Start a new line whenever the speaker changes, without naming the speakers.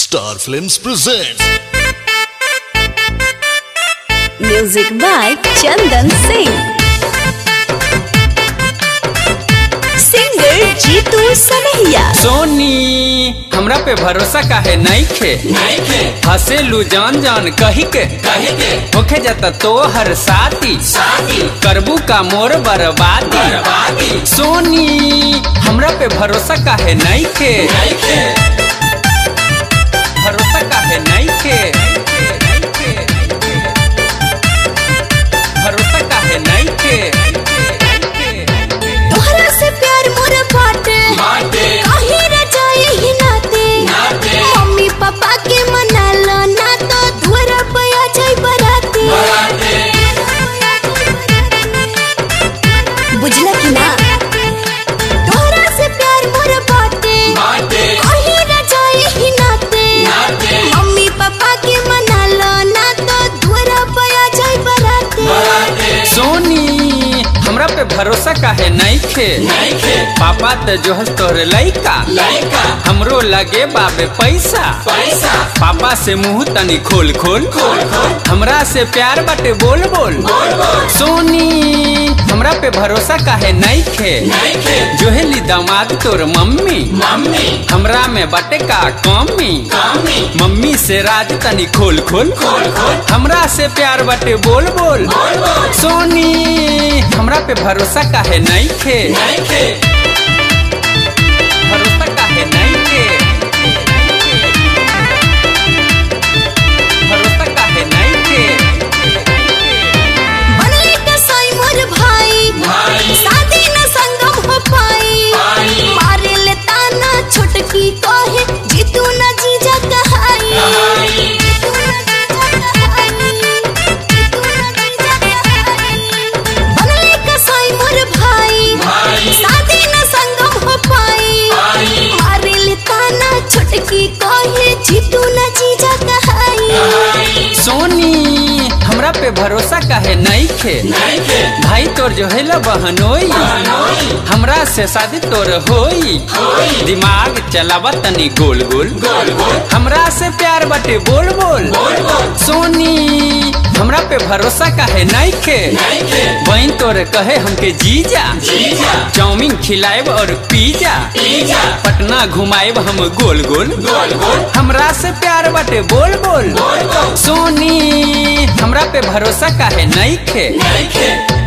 Star Films presents
Music by Chandan Singh. Singer Jeetu Sanahia.
सोनी हमरा पे भरोसा काहे नइखे हसेलू जान जान कही के होखे जाता तो हर साथी करबू का मोर बर्बादी सोनी हमरा पे भरोसा काहे नइखे भरोसा काहे नइखे भरोसा काहे नइखे
तोहरा से प्यार मोर बाटे कहीं रह जाए ही नाते मम्मी पापा के मना लो ना तो धुरा पे आ जाए बराती बुझला कि ना तोहरा से प्यार मोर बाटे कहीं रह जाए ही नाते मम्मी पापा के मना लो ना तो धुरा पे आ जाए बराती
सोनी हमरा पे भरोसा काहे नइखे पापा त जो हस तोहरे लइका हमरो लगे बाबे पैसा पापा से मुंह तनी खोल खोल हमरा से प्यार बाटे बोल बोल सोनी हमरा पे भरोसा काहे नइखे जोहेली दामाद तोर मम्मी हमरा में बाटे का कमी मम्मी से राज तनी खोल खोल हमरा से प्यार बाटे बोल बोल सोनी हमरा पे भरोसा काहे नइखे भरोसा काहे नइखे भरोसा काहे नइखे
बनले कसाई मोर भाई शादी न संगम हो पाई मारे ले ताना छोटकी कहे जीतू न जीजा कहाई जीतू न जीजा कहाई, जीतू न जीजा कहाई। बनले कसाई मोर भाई शादी न संगम हो पाई मारे ले ताना छोटकी कहे जीतू न जीजा कहाई
सोनी हमरा पे भरोसा काहे नइखे भाई तोर जो है ला बहनोई हमरा से शादी तोर होई दिमाग चलावा तनी गोल गोल हमरा से प्यार बाटे बोल बोल सोनी हमरा पे भरोसा काहे नइखे बहन तोर कहे हमके जीजा चाउमीन खिलाएब और पिज्जा पटना घुमाएब हम गोल गोल हमरा से प्यार बाटे बोल बोल सोनी हमरा पे भरोसा काहे नइखे